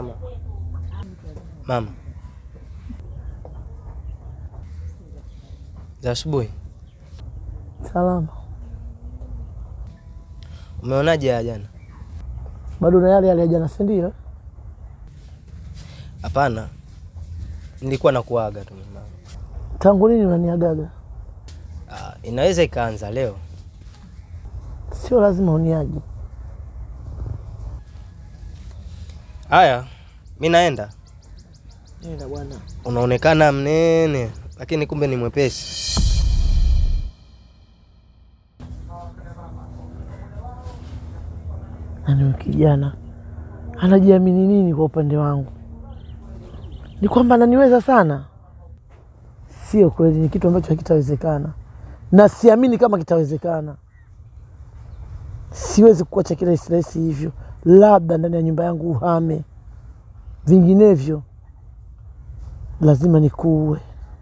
mama. Mama. Za asubuhi. Salama. Umeonaje ya jana? Bado na yale yale ya jana, si ndio? Hapana. Nilikuwa nakuaga tu mama. Tangu lini unaniagaga? Ah, inaweza ikaanza leo. Sio lazima uniaje. Haya, mi naenda. Nenda bwana. Unaonekana mnene, lakini kumbe ni mwepesi. Nani huyu kijana anajiamini nini kwa upande wangu? Ni kwamba ananiweza sana? Sio kweli, ni kitu ambacho hakitawezekana, na siamini kama kitawezekana. Siwezi kuacha kirahisi rahisi hivyo, labda ndani ya nyumba yangu uhame, vinginevyo lazima nikuue.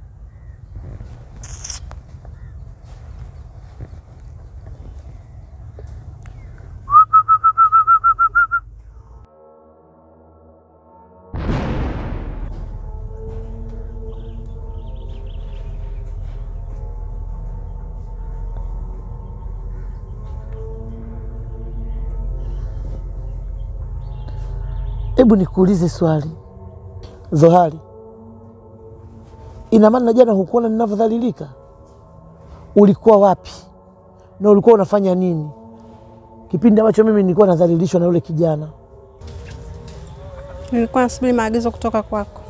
Hebu nikuulize swali Zohari, ina maana jana hukuona ninavyodhalilika? Ulikuwa wapi na ulikuwa unafanya nini kipindi ambacho mimi nilikuwa nadhalilishwa na yule kijana? Nilikuwa nasubiri maagizo kutoka kwako.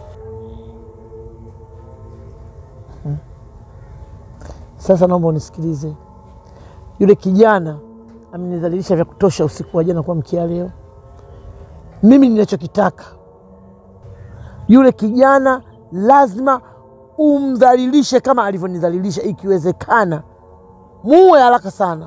Sasa naomba unisikilize, yule kijana amenidhalilisha vya kutosha usiku wa jana kuamkia leo. Mimi ninachokitaka yule kijana lazima umdhalilishe kama alivyonidhalilisha, ikiwezekana muue haraka sana.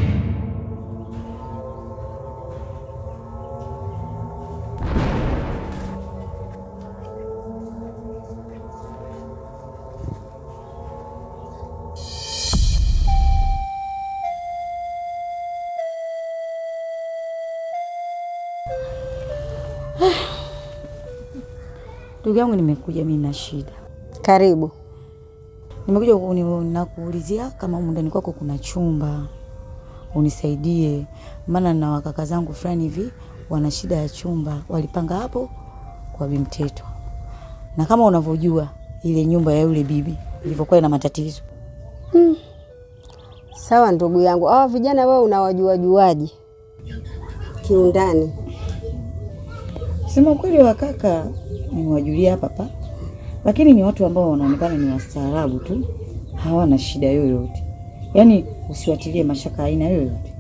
Ndugu yangu, nimekuja mimi na shida. Karibu. Nimekuja kuni- nakuulizia kama humu ndani kwako kuna chumba, unisaidie, maana na wakaka zangu fulani hivi wana shida ya chumba, walipanga hapo kwa Bimteto, na kama unavyojua ile nyumba ya yule bibi ilivyokuwa ina matatizo. Sawa ndugu yangu, hawa vijana wewe unawajuajuaje kiundani? Sema kweli, wakaka nimewajulia hapa hapa, lakini ni watu ambao wanaonekana ni wastaarabu tu, hawana shida yoyote. Yaani usiwatilie mashaka aina yoyote,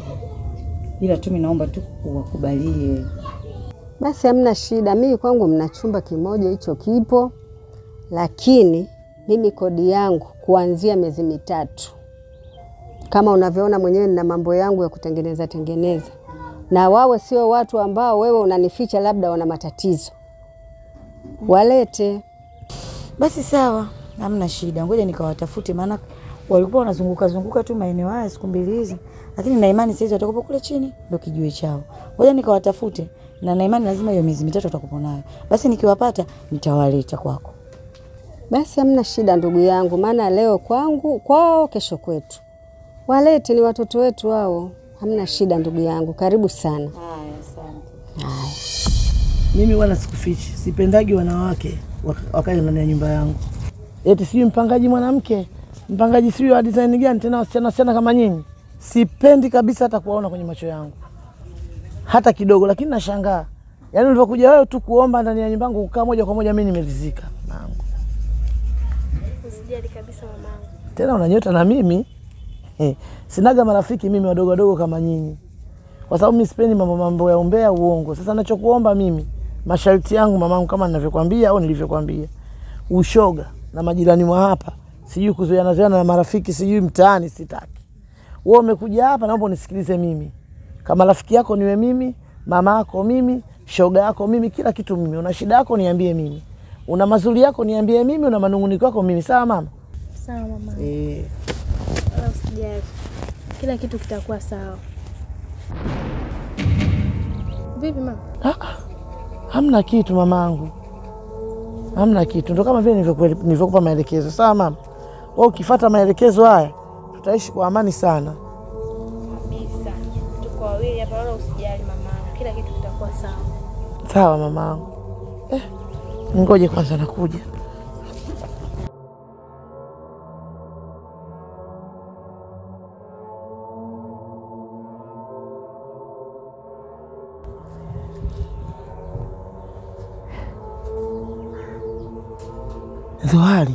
ila tu mimi naomba tu uwakubalie. Basi hamna shida, mimi kwangu mna chumba kimoja, hicho kipo, lakini mimi kodi yangu kuanzia miezi mitatu. Kama unavyoona mwenyewe, nina mambo yangu ya kutengeneza tengeneza, na wawe sio watu ambao wewe unanificha labda wana matatizo, walete. Basi sawa, hamna shida, ngoja nikawatafute, maana walikuwa wanazunguka zunguka tu maeneo haya siku mbili hizi, lakini na imani saizi watakuwa kule chini, ndo kijue chao. Ngoja nikawatafute, na na imani lazima hiyo miezi mitatu watakuwa nayo. Basi nikiwapata nitawaleta kwako. Basi hamna shida ndugu yangu, maana leo kwangu, kwao, kesho kwetu. Walete, ni watoto wetu hao. Hamna shida ndugu yangu, karibu sana. Haya, asante. Haya. Mimi wala sikufichi, sipendagi wanawake waka- wakae ndani ya nyumba yangu. Eti sijui mpangaji mwanamke, mpangaji sijui wa design gani, tena wasichana wasichana kama nyinyi. Sipendi kabisa hata kuwaona kwenye macho yangu hata kidogo, lakini nashangaa, yaani ulivyokuja wewe tu kuomba ndani ya nyumba yangu kukaa moja kwa moja, mimi nimeridhika nangu. Usijali kabisa mamangu. Tena unanyota na mimi Eh, sinaga marafiki mimi wadogo wadogo kama nyinyi, kwa sababu mimi sipendi mambo mambo ya umbea, uongo. Sasa nachokuomba mimi, masharti yangu mamangu, kama ninavyokwambia au nilivyokwambia, ushoga na majirani mwa hapa, sijui kuzoeana zoeana na marafiki, sijui mtaani, sitaki. Wewe umekuja hapa, naomba unisikilize mimi, kama rafiki yako niwe mimi, mama yako mimi, shoga yako mimi, kila kitu mimi. Una shida yako niambie mimi, una mazuri yako niambie mimi, una manunguniko yako mimi. Sawa mama? Sawa mama, Eh. wala usijali, kila kitu kitakuwa sawa. Vipi mama? Hamna kitu mamangu, hamna kitu. Ndo kama vile nilivyokuele- nilivyokupa maelekezo. Sawa mama, wewe ukifuata maelekezo haya tutaishi kwa amani sana. Kabisa. Tuko wawili hapa wala usijali mamangu. Kila kitu kitakuwa sawa. Sawa mamangu. Eh, ngoje kwanza, nakuja. Zohari,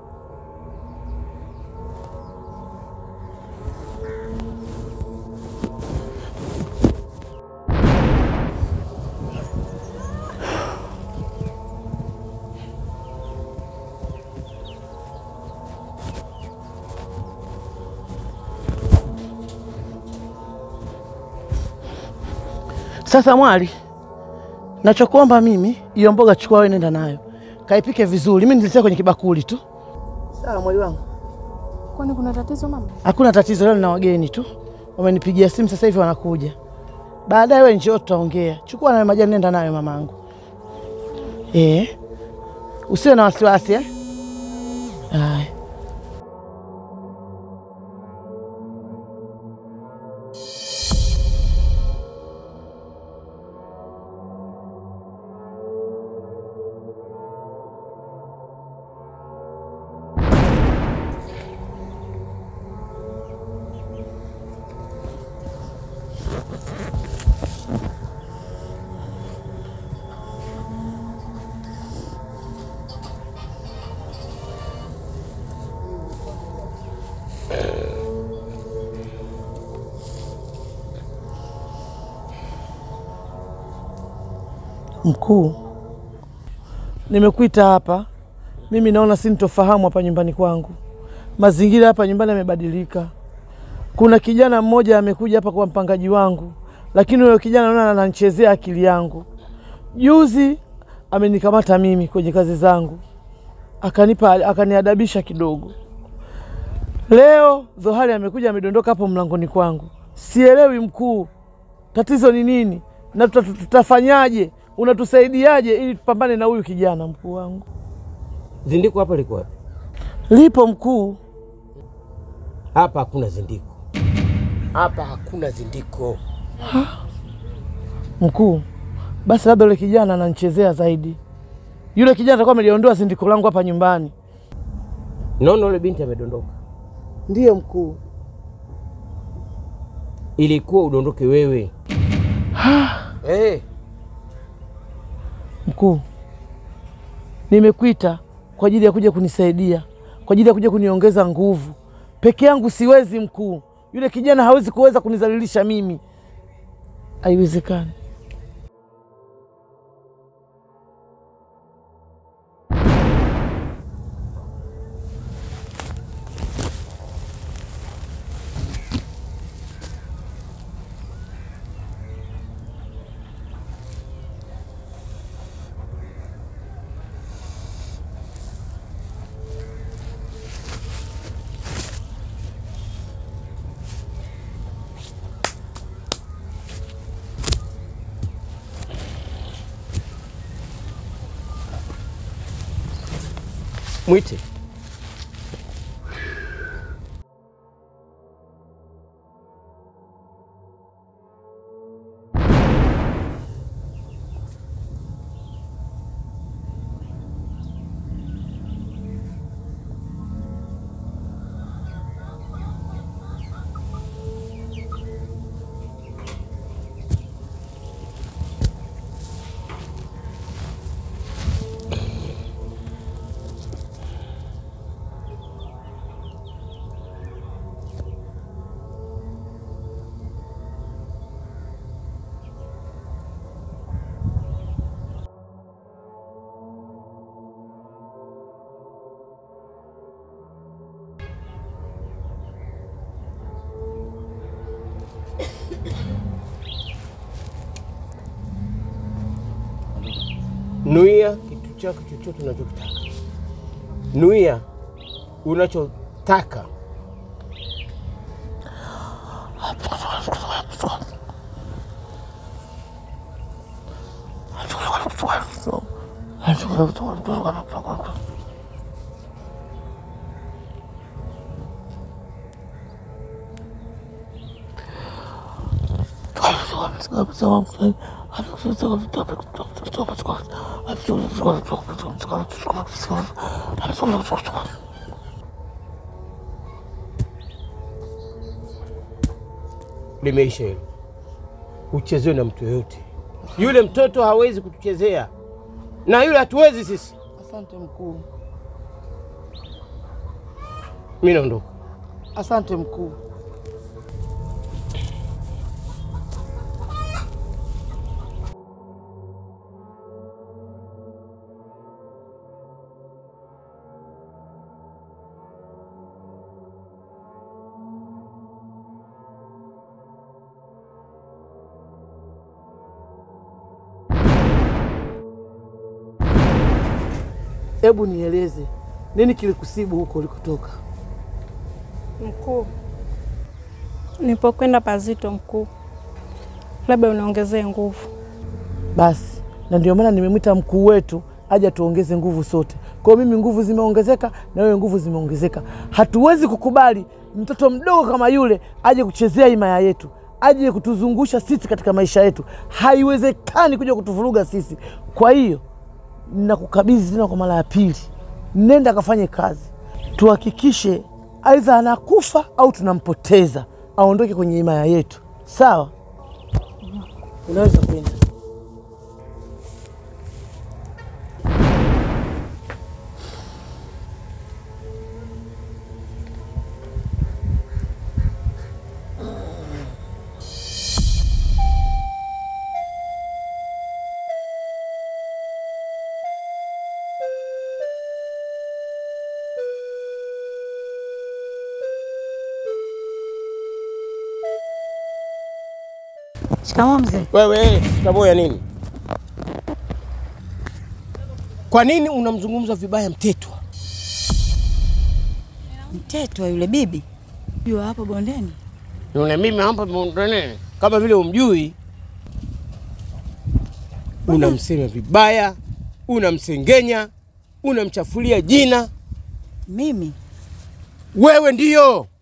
sasa mwali, nachokuomba mimi, hiyo mboga chukua wewe, nenda nayo kaipike vizuri, mimi nilitia kwenye kibakuli tu. Sawa mwali wangu. Kwani kuna tatizo mama? Hakuna tatizo, leo nina wageni tu, wamenipigia simu sasa hivi wanakuja. Baadaye wewe njoo, tutaongea. Chukua nayo majani, nenda nayo mamangu. Eh, usiwe na wasiwasi eh? Haya. Mkuu, nimekuita hapa, mimi naona sintofahamu hapa nyumbani kwangu. Mazingira hapa nyumbani yamebadilika. Kuna kijana mmoja amekuja hapa kwa mpangaji wangu, lakini huyo kijana naona ananichezea akili yangu. Juzi amenikamata mimi kwenye kazi zangu, akanipa akaniadabisha kidogo. Leo Zohari amekuja amedondoka hapo mlangoni kwangu. Sielewi mkuu, tatizo ni nini na tuta- tutafanyaje? Unatusaidiaje ili tupambane na huyu kijana? Mkuu wangu Zindiko hapa liko wapi? lipo mkuu. Hapa hakuna zindiko, hapa hakuna zindiko. Mkuu, basi labda yule kijana ananichezea zaidi. Yule kijana atakuwa ameliondoa zindiko langu hapa nyumbani. Naona yule binti amedondoka, Ndiyo mkuu. ilikuwa udondoke wewe. Eh, Mkuu, nimekuita kwa ajili ya kuja kunisaidia, kwa ajili ya kuja kuniongeza nguvu. Peke yangu siwezi mkuu, yule kijana hawezi kuweza kunizalilisha mimi, haiwezekani. mwite. Nuia kitu chako chochote unachokitaka, nuia unachotaka. Limeisha hilo, uchezewe na mtu yoyote. Yule mtoto hawezi kutuchezea, na yule hatuwezi sisi. Asante mkuu, Mi naondoka. asante mkuu. Hebu nieleze nini kilikusibu huko ulikotoka? Mkuu, nipokwenda pazito mkuu, labda uniongezee nguvu. Basi, na ndio maana nimemwita mkuu wetu aje tuongeze nguvu sote. Kwa hiyo mimi nguvu zimeongezeka na wewe nguvu zimeongezeka. Hatuwezi kukubali mtoto mdogo kama yule aje kuchezea himaya yetu, aje kutuzungusha sisi katika maisha yetu. Haiwezekani kuja kutuvuruga sisi. Kwa hiyo nakukabidhi tena kwa mara ya pili, nenda akafanye kazi, tuhakikishe aidha anakufa au tunampoteza, aondoke kwenye himaya yetu. Sawa, unaweza kwenda. Shikamoo mzee. Wewe taboya nini? Kwa nini unamzungumza vibaya Mtetwa? Mtetwa yule bibi yule hapo bondeni. Yule mimi hapa bondeni, kama vile umjui. Unamsema vibaya, unamsengenya, unamchafulia jina. Mimi Wewe ndiyo